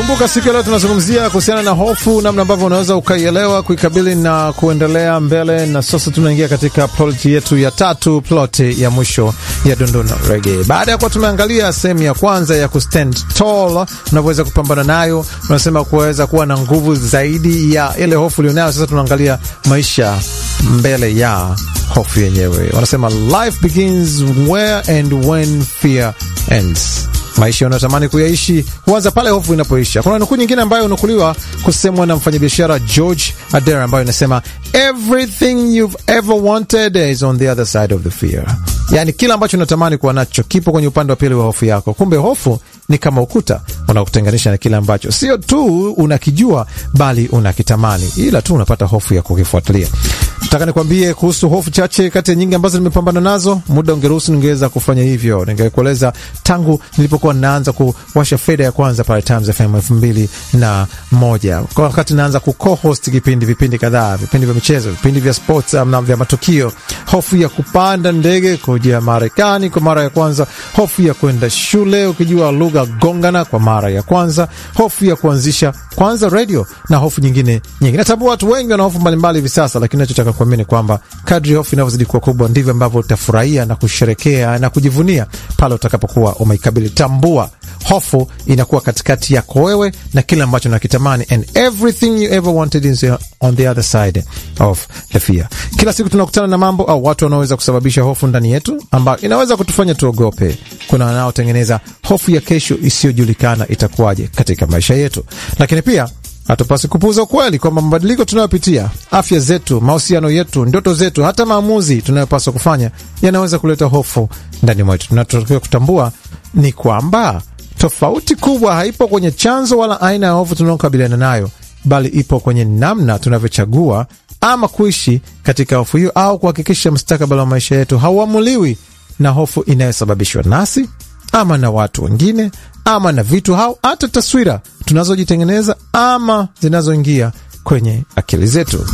Kumbuka siku ya leo tunazungumzia kuhusiana na hofu, namna ambavyo unaweza ukaielewa, kuikabili na kuendelea mbele. Na sasa tunaingia katika ploti yetu ya tatu, ploti ya mwisho ya Dondona Rege. Baada ya kuwa tumeangalia sehemu ya kwanza ya kustand tall, unavyoweza kupambana nayo, unasema kuweza kuwa na nguvu zaidi ya ile hofu ulionayo. Sasa tunaangalia maisha mbele ya hofu yenyewe. Wanasema life begins where and when fear ends. Maisha unayotamani kuyaishi huanza pale hofu inapoisha. Kuna nukuu nyingine ambayo unukuliwa kusemwa na mfanyabiashara George Adair ambayo inasema everything you've ever wanted is on the other side of the fear. Yaani kila ambacho unatamani kuwa nacho kipo kwenye upande wa pili wa hofu yako. Kumbe hofu ni kama ukuta unakutenganisha na kile ambacho sio tu unakijua bali unakitamani, ila tu unapata hofu ya kukifuatilia. Nataka nikwambie kuhusu hofu chache kati ya nyingi ambazo nimepambana nazo. Muda ungeruhusu ningeweza kufanya hivyo, ningekueleza tangu nilipokuwa naanza kuwasha feda ya kwanza pale Times FM elfu mbili na moja kwa wakati naanza kuco-host kipindi vipindi kadhaa, vipindi vya michezo, vipindi vya sports na vya matukio. Hofu ya kupanda ndege kuja Marekani kwa mara ya kwanza, hofu ya kwenda shule ukijua lugha gongana kwa mara ya kwanza, hofu ya kuanzisha kwanza radio na hofu nyingine nyingi. Natambua watu wengi wana hofu mbalimbali hivi sasa, lakini nachotaka kuamini kwamba kadri hofu inavyozidi kuwa kubwa ndivyo ambavyo utafurahia na kusherekea na kujivunia pale utakapokuwa umeikabili. Tambua hofu inakuwa katikati yako wewe na kile ambacho nakitamani, and everything you ever wanted is on the other side of the fear. Kila siku tunakutana na mambo au watu wanaoweza kusababisha hofu ndani yetu, ambayo inaweza kutufanya tuogope. Kuna wanaotengeneza hofu ya kesho isiyojulikana itakuwaje katika maisha yetu, lakini pia hatupasi kupuuza ukweli kwamba mabadiliko tunayopitia, afya zetu, mahusiano yetu, ndoto zetu, hata maamuzi tunayopaswa kufanya yanaweza kuleta hofu ndani mwetu. Tunachotakiwa kutambua ni kwamba tofauti kubwa haipo kwenye chanzo wala aina ya hofu tunaokabiliana nayo, bali ipo kwenye namna tunavyochagua ama kuishi katika hofu hiyo, au kuhakikisha mustakabali wa maisha yetu hauamuliwi na hofu inayosababishwa nasi ama na watu wengine ama na vitu au hata taswira tunazojitengeneza ama zinazoingia kwenye akili zetu.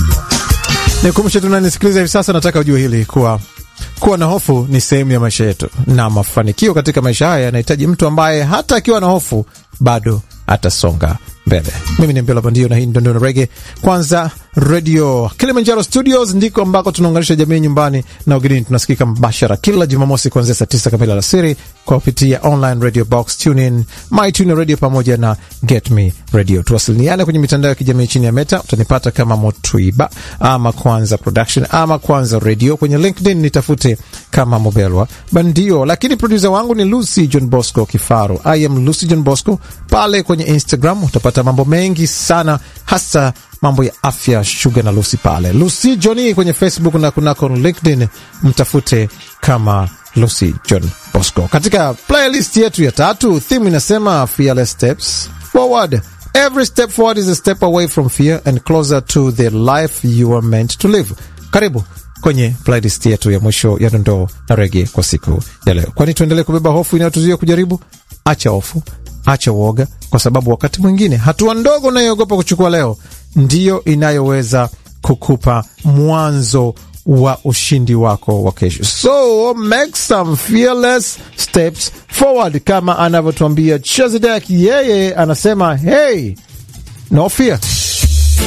Nikumbushe tunanisikiliza hivi sasa, nataka ujue hili kuwa kuwa na hofu ni sehemu ya maisha yetu, na mafanikio katika maisha haya yanahitaji mtu ambaye hata akiwa na hofu bado atasonga mbele. Mimi ni Mbela Bandio na hii ni Dondona Rege. Kwanza Radio Kilimanjaro Studios ndiko ambako tunaunganisha jamii nyumbani na ugenini. Tunasikika mbashara kila Jumamosi kuanzia saa tisa kamili alasiri kwa kupitia online radio box, TuneIn, MyTuner Radio pamoja na Get Me Radio. Tuwasiliane kwenye mitandao ya kijamii chini ya Meta, utanipata kama Motwiba ama Kwanza Production ama Kwanza Radio. Kwenye LinkedIn nitafute kama Mobelwa Bandio, lakini produsa wangu ni Lucy John Bosco Kifaru. I am Lucy John Bosco. Pale kwenye Instagram utapata mambo mengi sana, hasa mambo ya afya, shuga na Lucy pale Lucy Johni kwenye Facebook na kunako LinkedIn mtafute kama Lucy John Bosco. Katika playlist yetu ya tatu, theme inasema fearless steps forward. Every step forward is a step away from fear and closer to the life you are meant to live. Karibu kwenye playlist yetu ya mwisho ya dondoo na rege kwa siku ya leo, kwani tuendelee kubeba hofu inayotuzuia kujaribu. Acha hofu, acha uoga, kwa sababu wakati mwingine hatua ndogo unayoogopa kuchukua leo ndiyo inayoweza kukupa mwanzo wa ushindi wako wa kesho. So make some fearless steps forward, kama anavyotuambia Chezidek. Yeye anasema hey, no fear